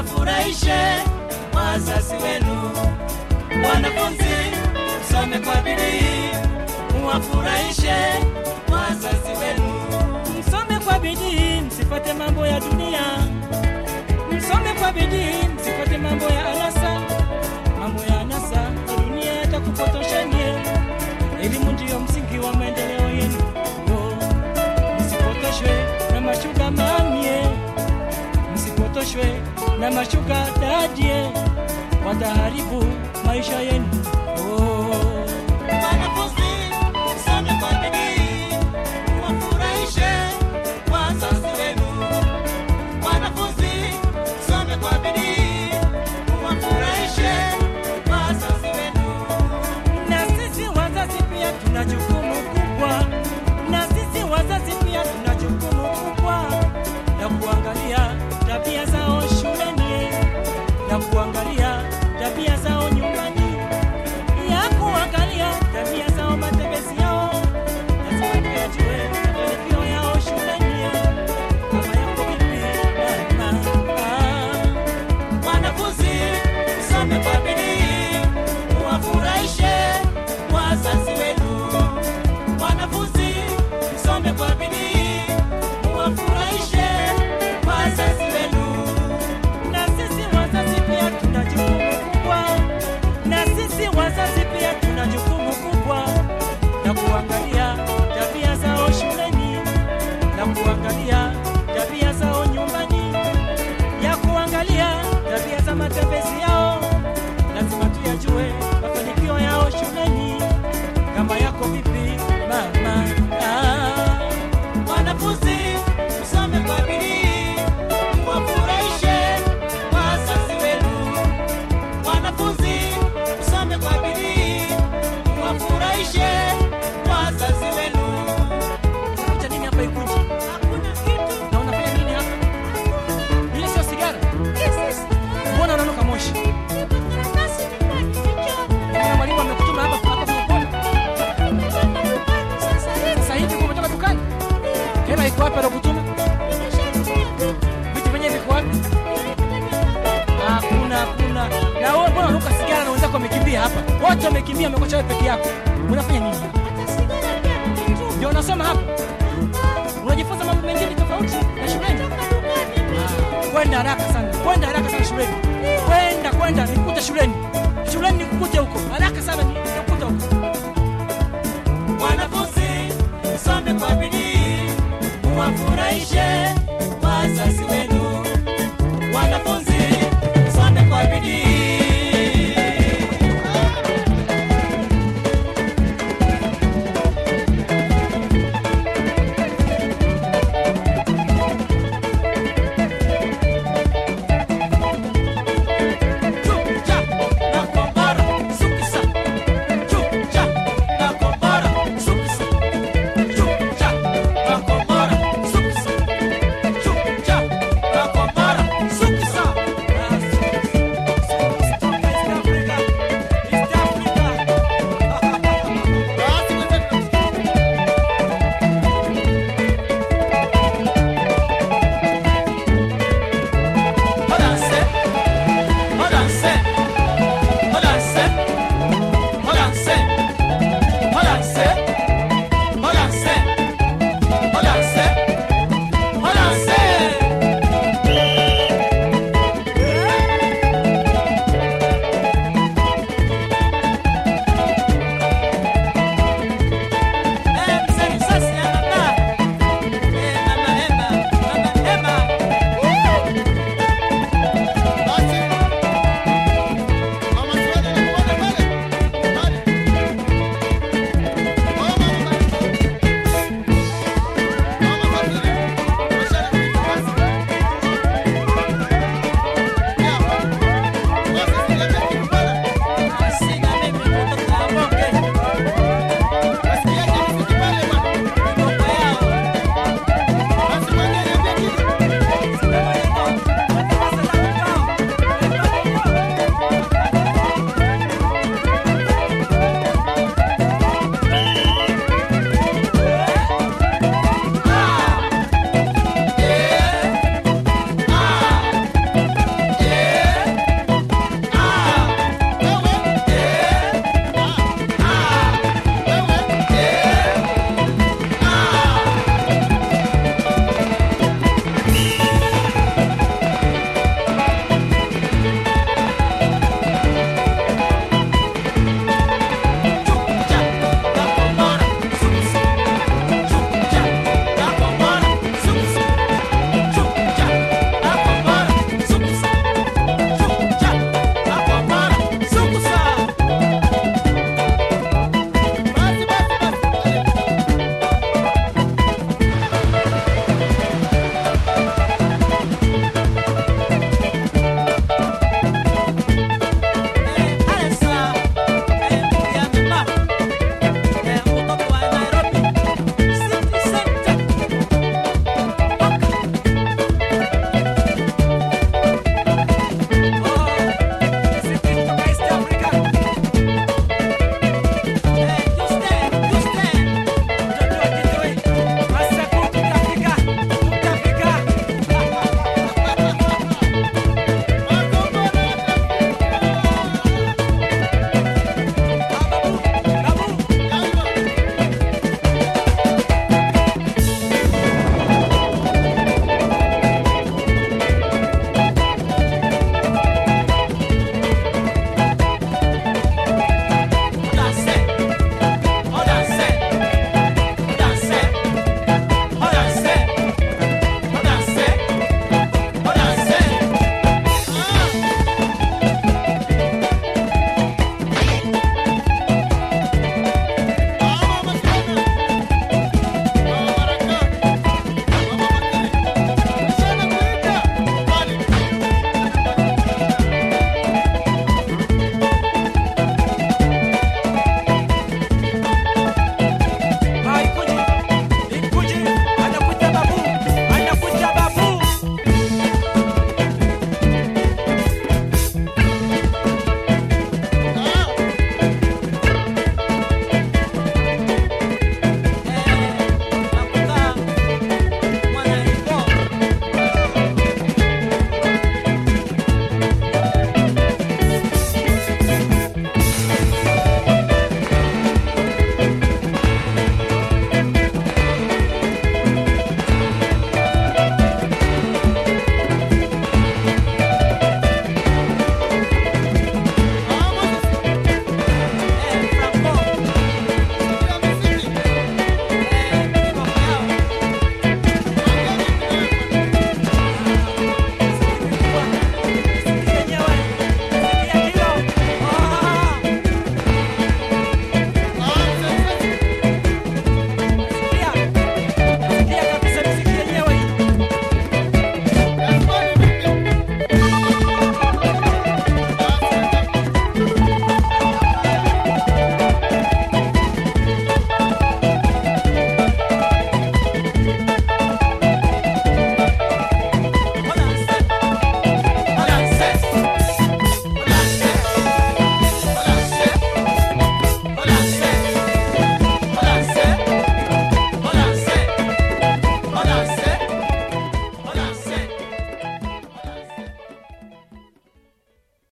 muwafurahishe wazazi wenu. Wanafunzi, msome kwa bidii, muwafurahishe wazazi wenu. Msome kwa bidii, msifate mambo ya dunia. Msome kwa bidii, msifate mambo ya anasa. Mambo ya anasa ya dunia yatakupotoshenie. Elimu ndiyo msingi wa maendeleo yenu. Oh, Msipotoshwe na mashuga mamie, msipotoshwe na mashuga dadie, wataharibu maisha yenu. Oh. Wanafunzi, msome kwa bidii, muwafurahishe wazazi wenu. Wanafunzi, msome kwa bidii, muwafurahishe wazazi wenu. na sisi wazazi pia tuna jukumu kubwa, na sisi wazazi pia tuna jukumu kubwa la kuangalia tabia zao shuleni, na kuangalia tabia zao nyumbani, ya kuangalia tabia zao matembezi yao. Lazima tuyajue mafanikio yao shuleni, kama yako vipi mama. Ah. Wanafunzi, msome kwa bidii, muwafurahishe wazazi wenu. Wanafunzi, msome kwa bidii, muwafurahishe wazazi wenu. na sisi wazazi pia tuna jukumu kubwa, na sisi wazazi pia tuna jukumu kubwa la kuangalia tabia zao shuleni, la kuangalia tabia zao nyumbani, ya kuangalia tabia za matembezi yao. Lazima tuyajue mafanikio yao shuleni, kama yako vipi mama. Ah. Wanafunzi, msome kwa bidii, muwafurahishe wazazi wenu. Wanafunzi, msome kwa bidii, muwafurahishe wazazi wenu. Unakuta nini hapa Ikunji? Hakuna kitu Na unafanya nini hapa? Ile sio sigara? Mbona unanuka moshi? Kuna mwalimu amekutuma hapa hapa kwa Sasa hivi kumetoka dukani? Hela iko wapi alokutuma? Vitu vyenyewe viko wapi? Hakuna, hakuna. Na wewe mbona unanuka sigara na wenzako wamekimbia hapa? Wote wamekimbia, wamekuacha wewe peke yako. Unafanya nini hapa? Ndio unasoma hapa? Unajifunza mambo mengine tofauti na shuleni? Ah, Kwenda haraka sana, kwenda haraka sana shuleni. Kwenda, kwenda, nikukute shuleni. Shuleni nikukute huko haraka sana, ni-